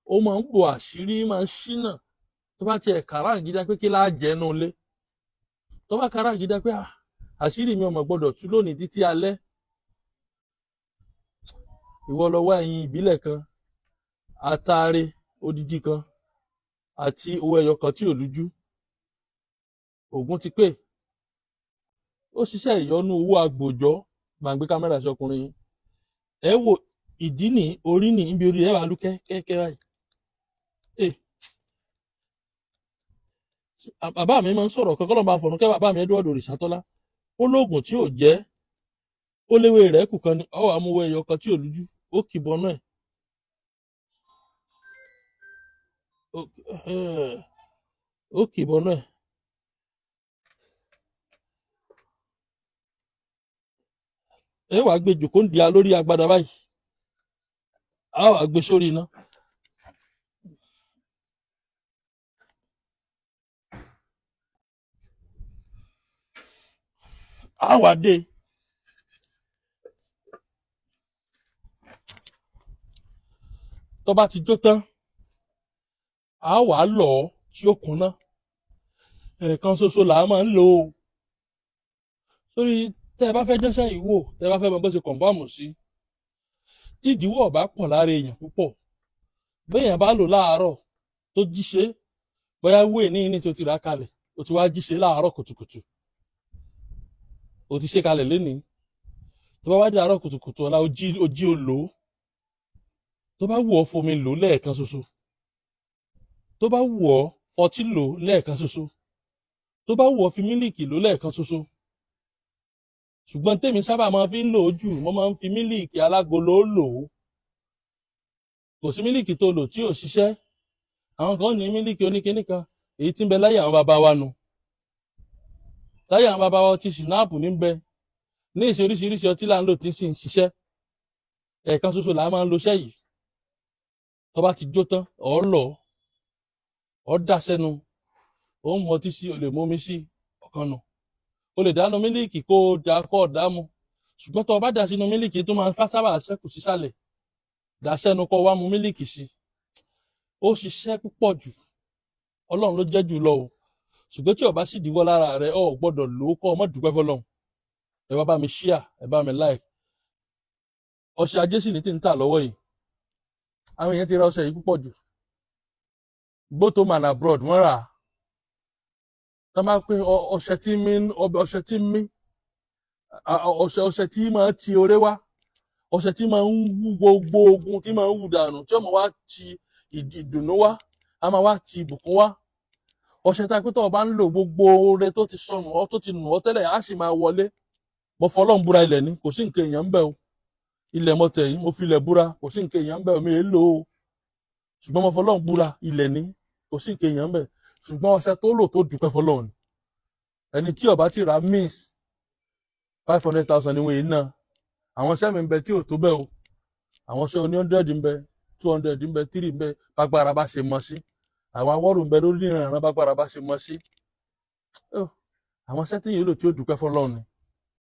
ó máa ń bo àṣírí máa ń ṣínà tó bá tiẹ̀ kàrá gidi pé kí láà jẹ́ nù lé tó bá kàrá gidi pé "Ah, àṣírí mi ò mọ̀ gbọ́dọ̀ tú lónìí títí alẹ́ ìwọ lọ wá ẹyin ìbílẹ̀ kan atare odidi kan àti owó ẹyọ kan tí ò lújú ògùn ti pè ó ṣiṣẹ́ ìyọnu owó agbòjọ́ gbàǹgbé kámẹ́rà sí ọkùnrin yìí ẹ wo ìdí ní orí ní ibi orí ẹ wà lú kẹ́kẹ́ báyìí Eh, bàbá mi máa ń sọ̀rọ̀ kankan lọ́ba fọ̀nù kẹ́ bàbá mi Edward Òrìṣàtọ́lá ó lóògùn tí ò jẹ́ ó léwé rẹ̀ kù kan ní ọwọ́ amúwọ́ ẹyọ kan tí ò lújú ó kì bọ́nú ẹ̀ ó- eh, ó kì bọ́nú ẹ̀ ẹ wàá gbé jòkó ń di a lórí agbada báyìí a wàá gbé sórí iná a wàá dé tó bá ti jó tán a wàá lọ̀ ọ́ tí ó kúnná ẹ̀ẹ̀kan ṣoṣo là á máa ń lò ó sórí tẹ́ ẹ bá fẹ́ jẹ́sẹ̀ yìí wò tẹ́ ẹ bá fẹ́ mọ bó ṣe kọ̀ǹfàmù sí tí ìdíwọ́ ọ̀bá pọ̀ lára èèyàn púpọ̀ béèyàn bá lò láàárọ̀ tó jíṣe bóyá wúwe ní ní tó ti rà kalẹ̀ ó ti wá jíṣe láàárọ̀ kùtùkùtù ó ti ṣe kalẹ̀ lénìí tó bá wá di àárọ̀ kùtùkùtù ọ̀la ó jí ó jí ó lò ó tó bá wù ọ́ fomi lò ó lẹ́ẹ̀kan ṣoṣo tó bá wù ọ́ fọtí lò ó lẹ́ẹ̀kan ṣoṣo tó bá wù ọ́ fi mílìkì lò ó lẹ́ẹ̀kan ṣoṣo ṣùgbọ́n tèmi sábà máa fi ń lò ó jù mo máa ń fi mílìkì alágolo lò ó kò sí mílìkì tó lò tí ò ṣiṣẹ́ àwọn kan ní mílìkì oníkíní kan èyí tí ń bẹ láyé àwọn bàbá wa nu láyé àwọn bàbá wa ti ṣìnáàpù ní bẹ ní ìṣe oríṣiríṣi ọtí là ń lò tí sì ń ṣiṣẹ́ ẹ̀ẹ̀kan ṣoṣo là á máa ń lo iṣẹ́ yìí tó bá ti jó tán ọ̀ lọ ọ̀ dà sẹ́nu ó ń mọtí sí o lè mómi sí ọ̀kan nù o lè dánu mílìkì kó o dà kó o dà mu ṣùgbọ́n tó o bá dà sínú mílìkì tó máa ń fá sábà ṣẹ́kù sísàlẹ̀ dà sẹ́nu kó o wá mu mílìkì sí ó ṣiṣẹ́ púpọ̀ jù ọlọ́run ló jẹ́ jù lọ o ṣùgbọ́n tí o bá sì díwọ́ lára rẹ o ò gbọ́dọ̀ lò ó kọ́ ọ mọ́ dúpẹ́ fọlọ́run ẹ wá bá mi ṣíà ẹ bá mi láì ọṣẹ ajé sì ní tí ń tà lọ́wọ́ yìí àwọn èèyàn ti ra ọṣẹ yìí púpọ̀ jù both home and abroad wọ́n rà á tá máa pé ọ- ọṣẹ tí mí ọbẹ̀ ọṣẹ tí mí a- a- ọṣẹ ọṣẹ tí máa ti oré wá ọṣẹ tí máa ń wú gbogbo ogun tí máa ń wù dànù tí ọmọ wa ti ìdì- ìdùnnú wá a máa wá ti ìbùkún wá ọṣẹ tá a pé tó o bá ń lò gbogbo oore tó ti sọnù ọ tó ti nù ọ tẹ́lẹ̀ á sì máa wọlé mo fọlọ́n búra ilẹ̀ ni kò sí nǹkan èèyàn ń bẹ̀ o ilẹ̀ mo tẹ̀ yìí mo fi ilẹ̀ búra kò sí nǹkan èèyàn ń bẹ̀ o mi è lò ó ṣùgbọ́n mo fọlọ́n búra ilẹ̀ ni kò sí nǹkan èèyàn ń bẹ̀ ṣùgbọ́n ọṣẹ tó lò tó dúpẹ́ fọlọ́n ni ẹni tí ó bá ti ra miss five hundred thousand ni wọ́n yìí ná àwọn iṣẹ́ mi ń bẹ tí ò tó bẹ́ẹ̀ o àwọn iṣẹ́ oní hundred ń bẹ two hundred ń bẹ three ń bẹ bágbára bá ṣe mọ sí àwọn awọ́rò ń bẹ lórí ìrànràn bágbára bá ṣe mọ sí Ó, àwọn iṣẹ́ tí yìí lò tí ó dúpẹ́ fọlọ́run ni